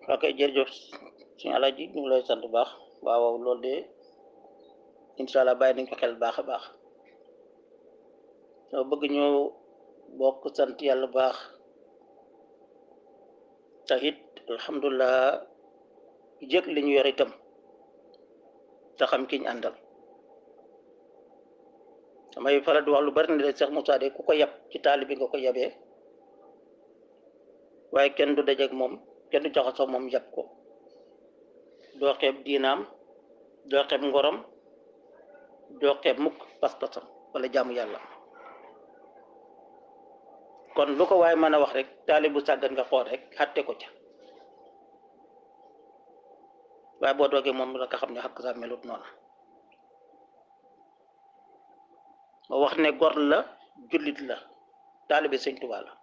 ok jërëjëf suñu alaji ñu ngi lay sant bu baax waaw waaw loolu de incha allah bàyyi nañ ko xel baax a baax soo bëgg ñu bokk sant yàlla baax te it alhamdulilah jëg li ñu yor itam te xam ki ñu àndal damay faral di wax lu bari ne de Cheikh Moussa de ku ko yab ci taali bi nga ko yabee waaye kenn du dajeeg moom kenn du jaxasoo moom yab ko doo xeeb diinaam doo xeeb ngorom doo xeeb mukk pas-pasam wala jaamu yàlla kon lu ko waaye mën a wax rek taali bu sàggan nga xool rek xatte ko ca waaye boo doogee moom la nga xam ne xakk sa melut noonu ma wax ne gor la jullit la taalibe sëñ Tuubaa la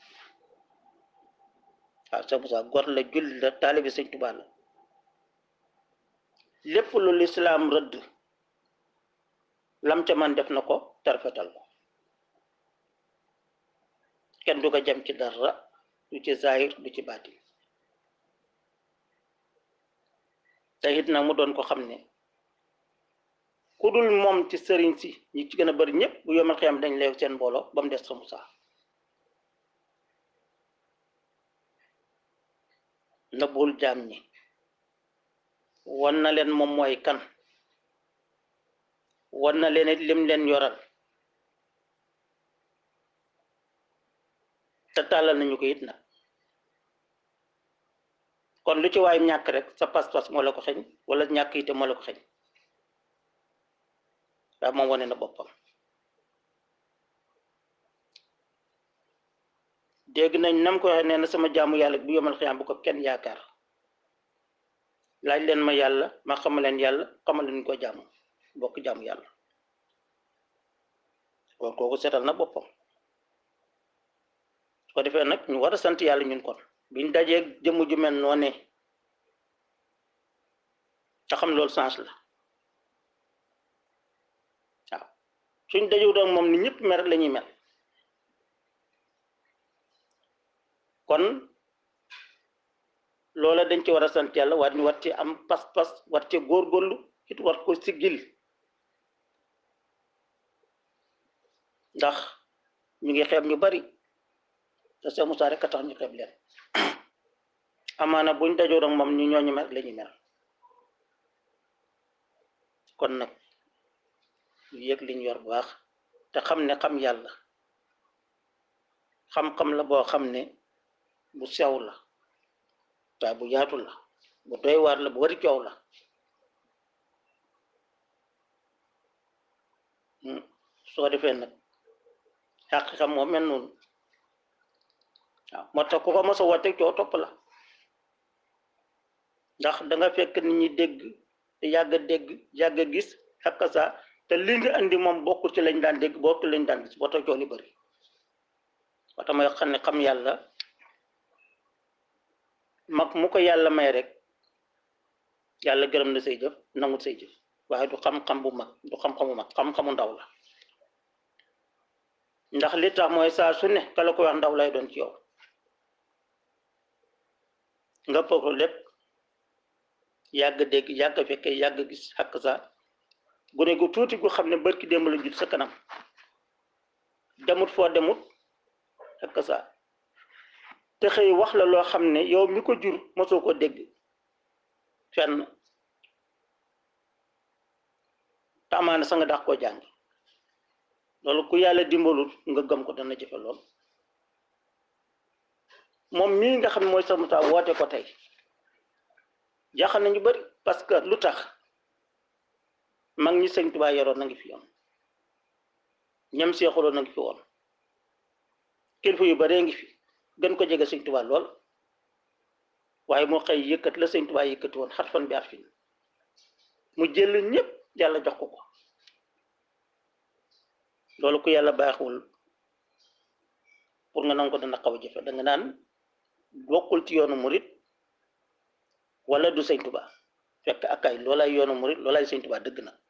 waaw Cheikh Moussa gor la jullit la taalibe sëñ Tuubaa la lépp lu lislaam rëdd lam ca man def na ko tarfetal ko kenn du ko jam ci dara du ci zahir du ci baatin te it nag mu doon ko xam ne ku dul moom ci sëriñ si ñi ci gën a bari ñëpp bu yomal xiyam dañ leew seen mbooloo ba mu des Cheikh Moussa nëbbul jaam ñi wan na leen moom mooy kan wan na leen it lim leen yoral te tàllal nañu ko it nag kon lu ci waay ñàkk rek sa pas-pas moo la ko xeñ wala ñàkk ite moo la ko xeñ waaye moom wane na boppam dégg nañ nam ko waxee nee na sama jaamu yàlla bu yomal xiyaam bu ko kenn yaakaar laaj leen ma yàlla ma xamal leen yàlla xamal leen ko jaamu bokk jaamu yàlla kon kooku seetal na boppam su ko defee nag ñu war a sant yàlla ñun kon biñ dajee jëmm ju mel noone te xam loolu sens la waaw suñ dajewu doon moom ni ñëpp mer la ñuy mel kon loola dañ ci war a sant yàlla war ñu war ci am pas-pas war ci góorgóorlu it war ko siggil ndax ñu ngi xeeb ñu bari te Cheikh Moussa rek a tax ñu xeeb leen amaana buñ dajoo ak moom ñu ñooñu mer la ñuy mer kon nag ñu yëg liñ yor bu baax te xam ne xam yàlla xam-xam la boo xam ne bu sew la waaye bu yaatu la bu doy waar la bu wari coow la soo defee nag xàq xam moo mel noonu waaw moo tax ku ko mos a woote coow topp la ndax da nga fekk nit ñi dégg te yàgg a dégg yàgg a gis xakk sa te li nga andi moom bokkul ci lañ daan dégg bokkul lañ daan gis boo tax coow li bëri moo tax may xam ne xam yàlla mag mu ko yàlla may rek yàlla gërëm na say jëf nangut say jëf waaye du xam-xam bu mag du xam-xamu mag xam-xamu ndaw la ndax li tax mooy saa su ne ka la ko wax ndaw lay doon ci yow nga foog lépp yàgg dégg yàgg fekke yàgg gis xakk sa gune gu tuuti gu xam ne barki démb la jut sa kanam demut foo demut xakk sa te xëy wax la loo xam ne yow mi ko jur mosoo ko dégg fenn te amaana sa nga dax koo jàngi loolu ku yàlla dimbalul nga gëm ko dana jëfe lool moom mii nga xam ne mooy Cheikh Moussa woote ko tey jaaxal nañu bari parce que lu tax mag ñi sëñ Tuubaa yoroon na ngi fi yoon ñam seexuloon na ngi fi woon kilifa yu baree ngi fi gën ko jege sëñ Tuubaa lool waaye moo xëy yëkkat la sëñ Tuubaa yëkkati woon xat fan bi at fin mu jël ñëpp yàlla jox ko ko loolu ku yàlla baaxul pour nga nangu ko dana xaw a jëfe da nga naan bokkul ci yoonu murit wala du sëñ Tuubaa fekk ak ay loolay yoonu murit loolay sëñ Tuubaa dëgg nag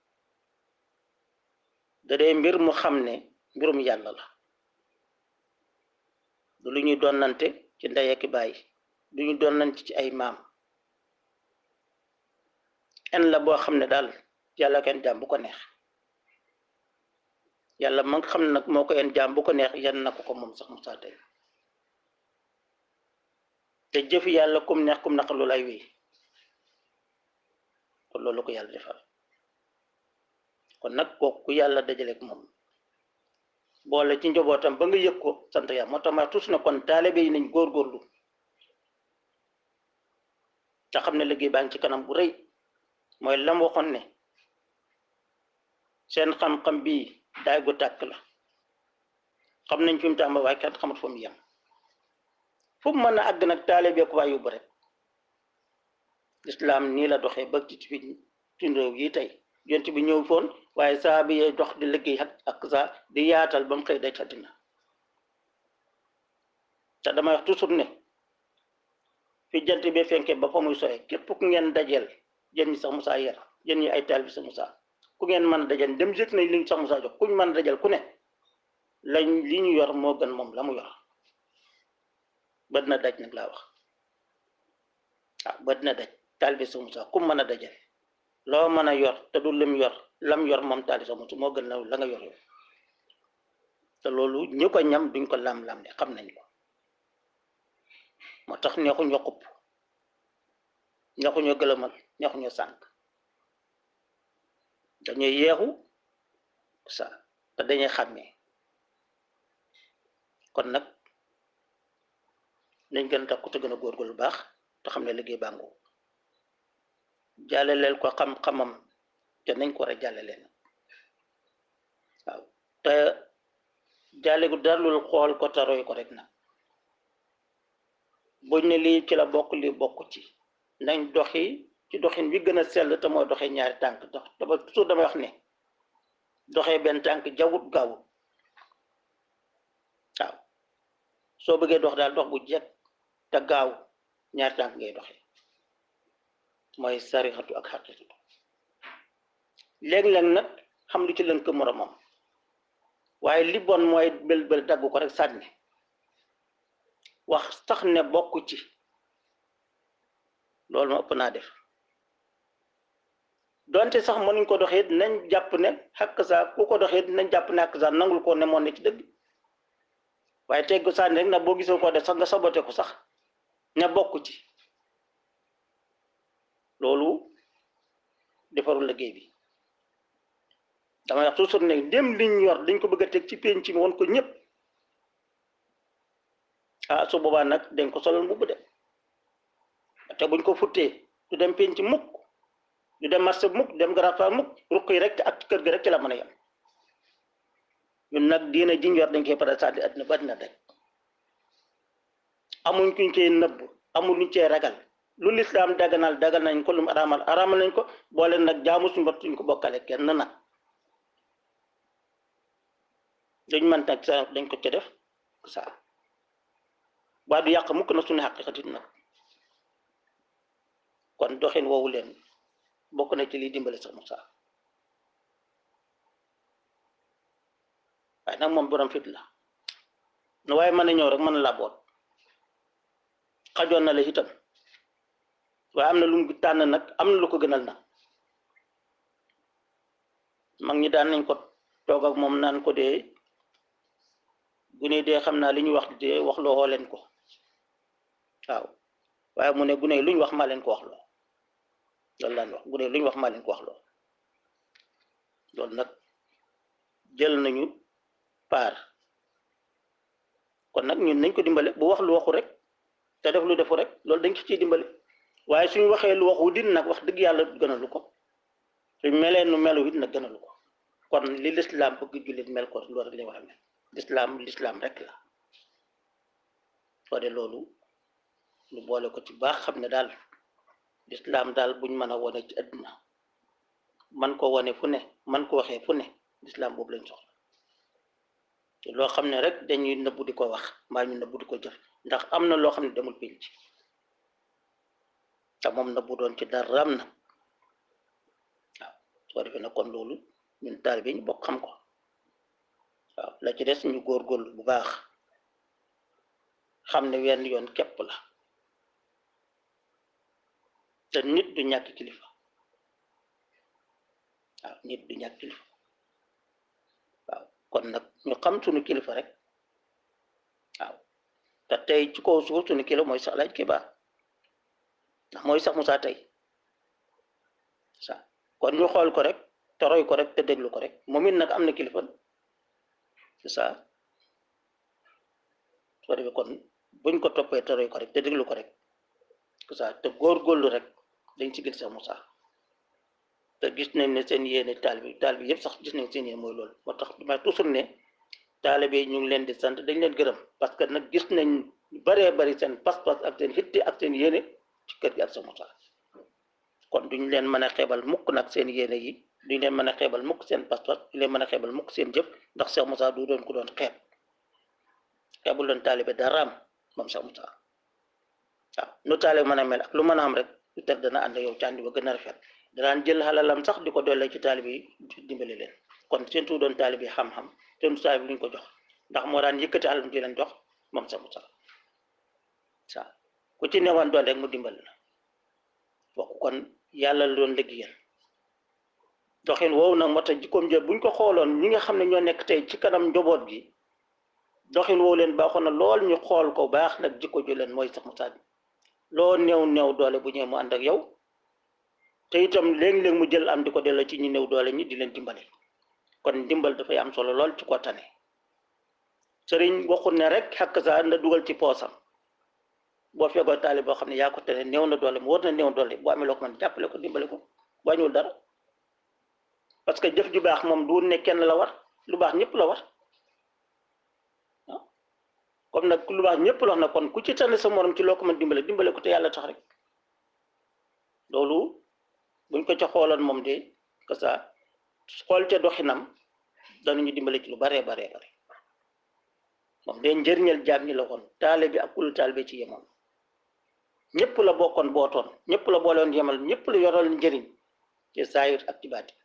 da dee mbir mu xam ne mbirum yàlla la du lu ñuy donnante ci ndey ak baay duñu doon nañ ci ay maam en la boo xam ne daal yàlla kenn jaam bu ko neex yàlla ma nga xam ne nag moo ko en jaam bu ko neex yan na ko ko moom sax Moussa tey te jëfi yàlla kum neex kum naq loolu ay wéy kon loolu ko yàlla defal kon nag kooku ku yàlla dajaleeg moom boole ci njobootam ba nga yëg ko sant yàlla moo tax ma tus na kon taalibe yi nañ góorgóorlu te xam ne liggéey baa ngi ci kanam bu rëy mooy lam waxoon ne seen xam-xam bii daay gu tàkk la xam nañ fi mu tàmba waaye kenn xamut fa mu yem fu mu mën a àgg nag taalibe ko waa yóbbu rek islam nii la doxee ba ci fi ci réew yi tey yonent bi ñëw foon waaye saa bi dox di liggéey ak ak saa di yaatal ba mu xëy day àddina te damay wax toujours ne fi jant bi fenkee ba fa muy soye képp ku ngeen dajeel jën ñi sax Moussa yar jën ñi ay taal bi sax Moussa ku ngeen mën a dajeel dem yëg nañ li sax Moussa jox kuñ mën a dajeel ku ne lañ li ñu yor moo gën moom la mu yor ba dina daj nag laa wax waaw ba dina daj taal bi sax Moussa ku mën a dajeel loo mën a yor te du lim yor lam yor moom taal bi sax Moussa moo gën la la nga yor yow te loolu ñu ko ñam duñ ko lam-lam ne xam nañ ko moo tax neexuñoo xupp neexuñoo gëlëmal neexuñoo sànq dañuy yeexu sa te dañuy xàmmee kon nag nañ gën a takku te gën a góorgóorlu baax te xam ne liggéey bàngu jàllaleel ko xam-xamam te nañ ko war a jàllaleen waaw te jàlle gu darlul xool ko te roy ko rek nag buñ ne lii ci la bokk lii bokk ci nañ doxi ci doxin wi gën a sell te mooy doxee ñaari tànk dox dama toujours damay wax ne doxee benn tànk jawut gaawut waaw soo bëggee dox daal dox bu jekk te gaaw ñaari tànk ngay doxee mooy sarixatu ak xaqiqatu léeg-léeg nag xam lu ci lënk moromam waaye li bon mooy bël bël dagg ko rek sànni wax sax ne bokk ci loolu ma ëpp naa def donte sax mënuñ ko doxee nañ jàpp ne xàq saa ku ko doxee nañ jàpp ne xàq saa nangul ko ne moon ne ci dëgg waaye teg ko sànni rek nag boo gisee ko def sax nga sabote ko sax ne bokk ci loolu defarul liggéey bi damay wax toujours ne dem liñ yor dañ ko bëgg a teg ci penc mi woon ko ñëpp ah su boobaa nag dañ ko solal mbubb de te buñ ko futtee du dem penc mukk du dem marché mukk du dem garab mukk ruq yi rek ak kër gi rek ci la mën a yem ñun nag diina jiñ yor dañ koy pare sànni àddina ba àddina daj amuñ kuñ koy nëbb amul luñ cee ragal lu lislaam daganal dagal nañ ko lu mu araamal araamal nañ ko boole nag jaamu suñu bot suñ ko bokkale kenn nag dañ mën nag sa dañ ko ca def sa waa du yàq mukk na suñu xaqiqatit nag kon doxin woowu leen bokk na ci liy dimbale sax Moussa waaye nag moom borom fit la nu waaye mën a ñëw rek mën na laa boot xajoon na la itam waaye am na lu mu tànn nag am na lu ko gënal nag mag ñi daan nañ ko toog ak moom naan ko dee gune dee xam naa li ñu wax dee wax loo leen ko waaw waaye mu ne gune lu ñu wax maa leen ko wax loo loolu laan wax gune lu ñu wax maa leen ko wax loo loolu nag jël nañu paar kon nag ñun nañ ko dimbale bu wax lu waxu rek te def lu defu rek loolu dañ ko ciy dimbale waaye suñu waxee lu waxu din nag wax dëgg yàlla gënalu ko suñ melee nu melu it nag gënalu ko kon li lislaam bëgg jullit mel ko loolu rek lay wax mel lislaam lislaam rek la soo de loolu lu boole ko ci baax xam ne daal lislaam daal buñ mën a wone ci àdduna man ko wone fu ne man ko waxee fu ne lislaam boobu lañ soxla te loo xam ne rek dañuy nëbbu di ko wax mbaa ñu nëbbu di ko jëf ndax am na loo xam ne demul pénc te moom nëbbu doon ci daram na waaw soo defee nag kon loolu ñun taal bi ñu bokk xam ko waaw la ci des ñu góorgóorlu bu baax xam ne wenn yoon képp la te nit du ñàkk kilifa waaw nit du ñàkk kilifa waaw kon nag ñu xam suñu kilifa rek waaw te tey ci kaw suuf suñu kilifa mooy sax laaj kibaar ndax mooy sax Musaa tey sa kon ñu xool ko rek te roy ko rek te déglu ko rek moom it nag am na kilifa c'est ça soo defee kon buñ ko toppee te roy ko rek te déglu ko rek c'est ça te góorgóorlu rek dañ ci gis sax Musaa te gis nañ ne seen yéene taal bi taal bi yëpp sax gis nañ seen yéene mooy loolu moo tax ma toujours ne taalibe yi ñu ngi leen di sant dañ leen gërëm parce que nag gis nañ baree bari seen pas-pas ak seen hitte ak seen yéene ci kër gi ak sa Musaa kon duñ leen mën a xeebal mukk nag seen yéene yi duñ leen mën a xeebal mukk seen pas-pas duñ leen mën a xeebal mukk seen jëf ndax Cheikh Moussa du doon ku doon xeeb xeebul doon taalibe daraam moom Cheikh Moussa waaw nu taalibe mën a mel ak lu mën a am rek lu teg dana ànd yow càndi ba gën a rafet danaan jël xalalam sax di ko doole ci taalibe yi dimbali leen kon seen tu doon taalibe yi xam-xam seen tu taalibe luñ ko jox ndax moo daan yëkkati xalam di leen jox moom Cheikh Moussa waaw ku ci newoon doon rek mu dimbali la wax kon yàlla la doon liggéeyal doxin woowu nag moo tax jikkoom jël buñ ko xooloon ñi nga xam ne ñoo nekk tey ci kanam njaboot gi doxin woowu leen baaxoon na lool ñu xool ko baax nag jikko ju leen mooy sax Musaa bi loo néew néew doole bu ñëwee mu ànd ak yow te itam léeg-léeg mu jël am di ko delloo ci ñi néew doole ñi di leen dimbali kon dimbal dafay am solo lool ci ko tane sëriñ waxul ne rek xakk saa na dugal ci poosam boo feegoo taali boo xam ne yaa ko tane néew na doole mu war na néew doole boo amee loo ko mën jàppale ko dimbale ko wàññiwul dara parce que jëf ju baax moom du ne kenn la war lu baax ñëpp la war ah comme nag lu baax ñëpp la wax na kon ku ci tane sa morom ci loo ko mën dimbale dimbale ko te yàlla tax rek loolu buñ ko ca xooloon moom de que ça xool ca doxinam danañu dimbale ci lu baree baree bare moom de njëriñal jaam ñi la woon taale bi ak kulu taal bi ci yemoon ñëpp la bokkoon bootoon ñëpp la boolewoon yemal ñëpp la yoral njëriñ ci saayir ak ci baati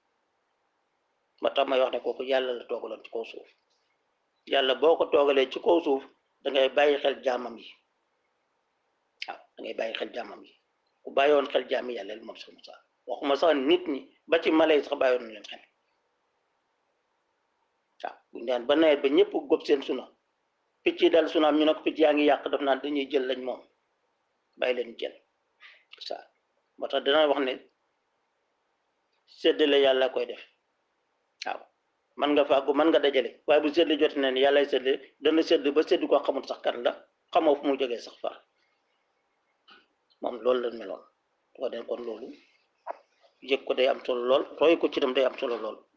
ma tax may wax ne kooku yàlla la toogaloon ci kaw suuf yàlla boo ko toogalee ci kaw suuf da ngay bàyyi xel jaamam yi waaw da ngay bàyyi xel jaamam yi ku bàyyoon xel jaami yàlla moom sax Musaa waxuma sax nit ñi ba ci mala yi sax bàyyoon na leen xel waaw buñu daan ba nawet ba ñëpp góob seen suna picc yi dal sunaam ñu ne ko picc yaa ngi yàq daf naan dañuy jël lañ moom bàyyi leen jël ça moo tax dana wax ne séddale yàlla koy def waaw man nga fàggu man nga dajale waaye bu séddale jot ne yàllay séddale dana sédd ba sédd ko xamul sax kan la xamoo fu mu jógee sax far moom loolu la meloon ko den kon loolu yëg ko day am solo lool roy ko ci dem day am solo lool